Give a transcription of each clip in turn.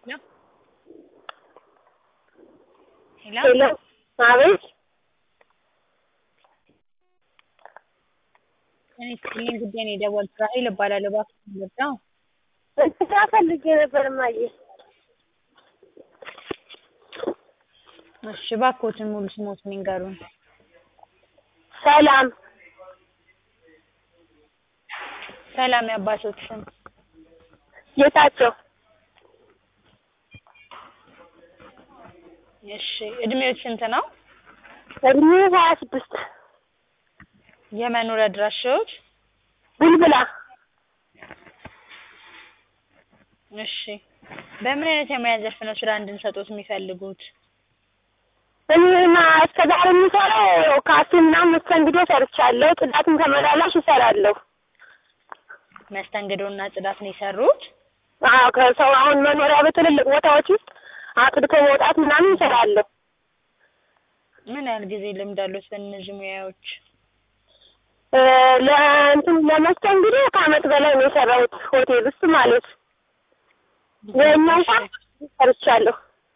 ሄሎ ሄሎ ሄሎ አቤት እኔ ስጥልኝ ጉዳይ ነው የደወልኩት ራሔል እባላለሁ እባክዎን ልርዳዎ ስራ ፈልጌ ነበር እማዬ እሺ እባክዎትን ሙሉ ስምዎትን ይንገሩን ሰላም ሰላም የአባትዎት ስም ጌታቸው እሺ እድሜዎት ስንት ነው እድሜ ሀያ ስድስት የመኖሪያ አድራሻዎት ቡልቡላ እሺ በምን አይነት የሙያ ዘርፍ ነው ስራ እንድንሰጥዎት የሚፈልጉት እኔማ እስከ ዛሬ የምሰራው ካፌ ምናምን መስተንግዶ ሰርቻለሁ ጽዳትም ተመላላሽ እሰራለሁ መስተንግዶና ጽዳት ነው የሰሩት አዎ ከሰው አሁን መኖሪያ በትልልቅ ቦታዎች ውስጥ አጽድቶ መውጣት ምናምን እሰራለሁ ምን ያህል ጊዜ ልምድ አለዎት በእነዚህ ሙያዎች ለእንትን ለመስተንግዶ ከአመት በላይ ነው የሰራሁት ሆቴል ውስጥ ማለት የእኛ እንኳን ሰርቻለሁ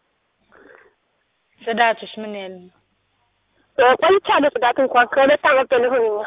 ጽዳቱስ ምን ያህል ነው ቆይቻለሁ ጽዳት እንኳን ከሁለት አመት በላይ ሆኖኛል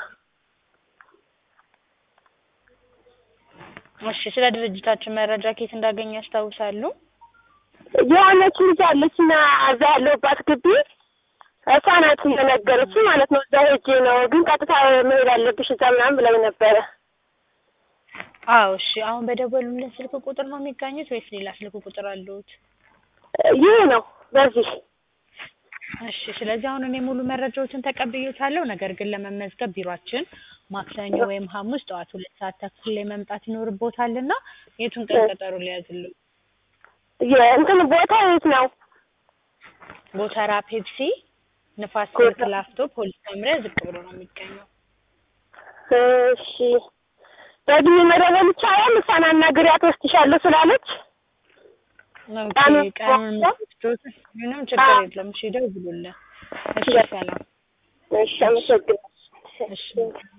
እሺ ስለ ድርጅታችን መረጃ ከየት እንዳገኙ ያስታውሳሉ የሆነች ልጅ አለችና እዛ ያለሁባት ግቢ እሷ ናት የነገረችኝ ማለት ነው። እዛ ሄጄ ነው ግን ቀጥታ መሄድ አለብሽ እዛ ምናምን ብላኝ ነበረ። አዎ እሺ አሁን በደወሉልን ስልክ ቁጥር ነው የሚገኙት ወይስ ሌላ ስልክ ቁጥር አለዎት ይህ ነው በዚህ እሺ ስለዚህ አሁን እኔ ሙሉ መረጃዎችን ተቀብዬዎታለሁ። ነገር ግን ለመመዝገብ ቢሯችን ማክሰኞ ወይም ሐሙስ ጠዋት ሁለት ሰዓት ተኩል ላይ መምጣት ይኖርብዎታልና የቱን ቀን ቀጠሮ ሊያዝልዎ? የእንትን ቦታ የት ነው? ጎተራ ፔፕሲ ንፋስ ስልክ ላፍቶ ፖሊስ መምሪያ ዝቅ ብሎ ነው የሚገኘው። እሺ በእድሜ መደበል ይቻላል? እሷን አናግሪያት ወስድሻለሁ ስላለች ኦኬ ቀኑን የምትወስጂዎት ምንም ችግር የለም። እሺ ይደውሉልን። እሺ ሰላም። እሺ አመሰግናለሁ። እሺ